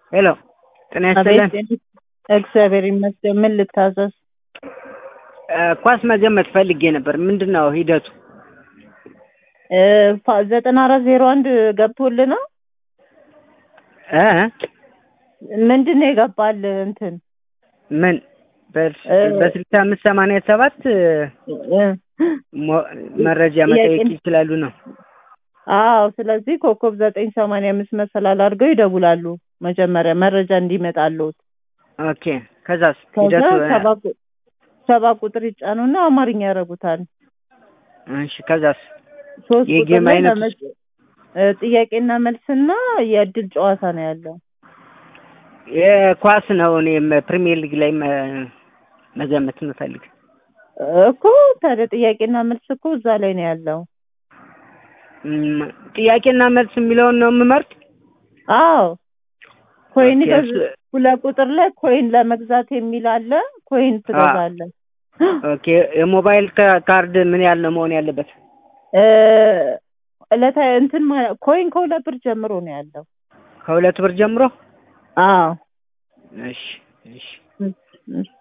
ሄሎ ጤና ይስጥልን። እግዚአብሔር ይመስገን። ምን ልታዘዝ? ኳስ መገመት ፈልጌ ነበር። ምንድን ነው ሂደቱ? እ ፋ- ዘጠና አራት ዜሮ አንድ ገብቶልህ ነው? እ ምንድን ነው የገባል? እንትን ምን በስ- እ በስልሳ አምስት ሰማንያ ሰባት እ ሞ- መረጃ መጠየቅ ጥያቄ- ይችላሉ ነው። አዎ። ስለዚህ ኮከብ ዘጠኝ ሰማንያ አምስት መሰላል አድርገው ይደውላሉ። መጀመሪያ መረጃ እንዲመጣሉት ኦኬ ከዛስ ከዛ ሂደቱ ሰባ ቁ- ሰባ ቁጥር ይጫኑና አማርኛ ያደርጉታል። እሺ ከዛስ ሶስት ቁጥር የጌም ላይ አይነት ለመ- እ ጥያቄና መልስና የእድል ጨዋታ ነው ያለው። የኳስ ነው። እኔም ፕሪሚየር ሊግ ላይ መ- መገመት የምፈልግ እኮ ታዲያ ጥያቄና መልስ እኮ እዛ ላይ ነው ያለው። እም፣ ጥያቄና መልስ የሚለውን ነው የምመርጥ። አዎ ኮይን ኦኬ፣ ገዝ እሱ- ሁለት ቁጥር ላይ ኮይን ለመግዛት የሚል አለ። ኮይን ትገዛለህ። ኦኬ የሞባይል ካ- ካርድ ምን ያህል ነው መሆን ያለበት? እ ዕለታዊ እንትን ማ- ኮይን ከሁለት ብር ጀምሮ ነው ያለው። ከሁለት ብር ጀምሮ? አዎ እሺ እሺ እሺ፣ እሺ።